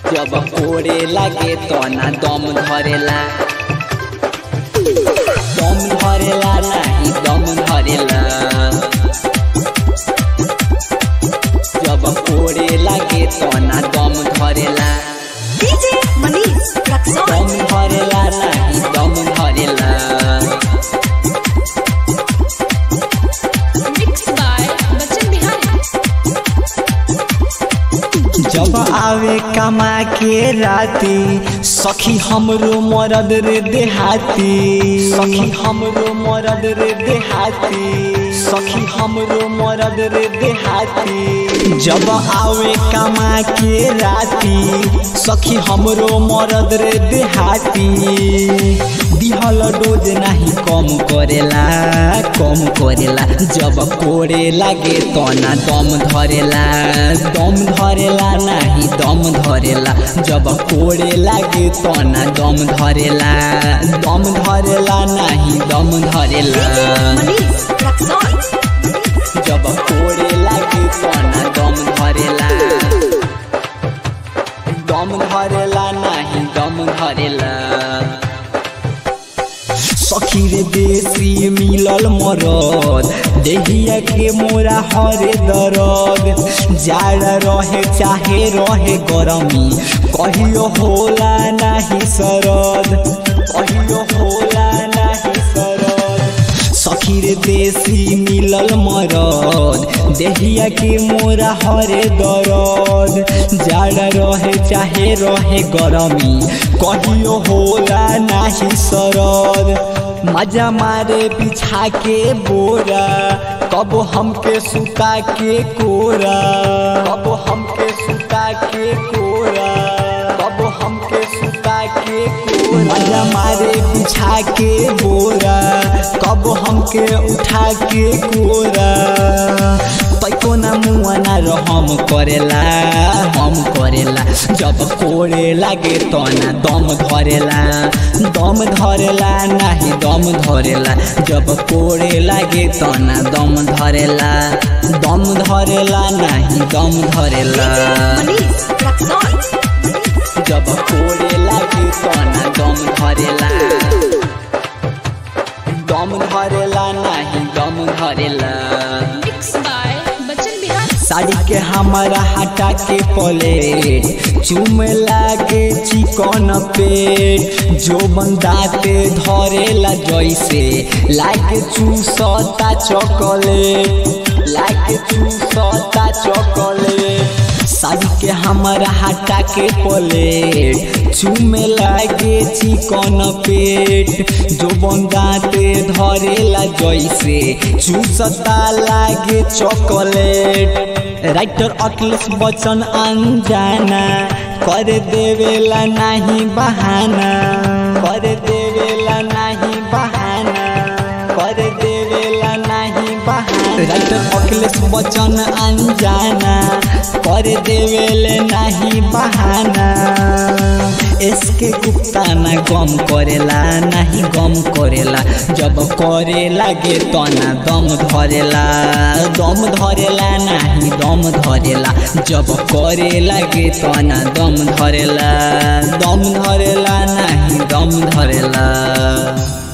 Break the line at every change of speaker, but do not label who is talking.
जब कोड़े लागे तो ना दम धरेला दम धरेला नाही दम धरेला जब कोड़े लागे तो ना दम धरेला
DJ Manish Raksol.
दम धरेला नाही दम धरेला
Mixed by Bachchan Bihari.
जब आवे कमा के राती सखी हमरो मरद रे देहाती सखी हमरो मरद रे देहाती सखी हमरो मरद रे देहाती जब आवे कमा के राती सखी हमरो मरद रे देहाती दिहल डोज नाही कम करेला कम करेला जब कोड़े लागे तो ना दम धरेला दम धरेला नाही दम धरेला जब कोड़े लागे तो ना दम धरेला दम धरेला नाही दम धरेला
Manish Raksol.
जब कोड़े लागे तो ना दम धरेला दम धरेला नाही दम धरेला सखी रे देसी मिलल मरद देहिया के मोरा हरे दरद जाड़ा रहे चाहे रहे गरमी कहियो होला नाही सरद कहियो होला नाही सरद सखी रे देसी मिलल मरद देहिया के मोरा हरे दरद जाड़ा रहे चाहे रहे गरमी कहियो होला नाही सरद मजा मारे बिछा के बोरा कब हमके सुता के कोरा कब हमके सुता के कोरा कब हमके सुता के कोरा मजा मारे बिछा के बोरा कब हमके उठा के कोरा तैको ना मुआ ना रहम करेला हम करेला जब कोड़े लागे तो ना दम धरेला दम धरेला नाही दम धरेला जब कोड़े लागे तो ना दम धरेला दम धरेला नाही दम धरेला
Manish Raksol.
जब कोड़े लागे तो ना दम धरेला दम धरेला नाही दम धरेला
Mixed by Bachchan Bihari.
Sari के हमारा हटा के पलेट चुम लागे चिकन पेट जो बंदाते धरेला जैसे लागे चूसता चॉकलेट लागे चूसता चॉकलेट साड़ी के हमारा हटा के पलेट चुमे लागे चिकन पेट जो बंदाते धरेला जैसे चूसता लागे चॉकलेट राइटर अखिलेश बच्चन अनजाना कर देवेला नहीं बहाना कर देवेला नहीं बहाना कर देवेला नहीं बहाना राइटर अखिलेश बच्चन अनजाना कर देवेले नहीं बहाना इसके गुप्ता ना गम करेला नहीं गम करेला जब करे लागे तो ना दम धरेला दम धरेला नहीं दम धरेला जब करे लागे तो ना दम धरेला दम धरेला नहीं दम धरेला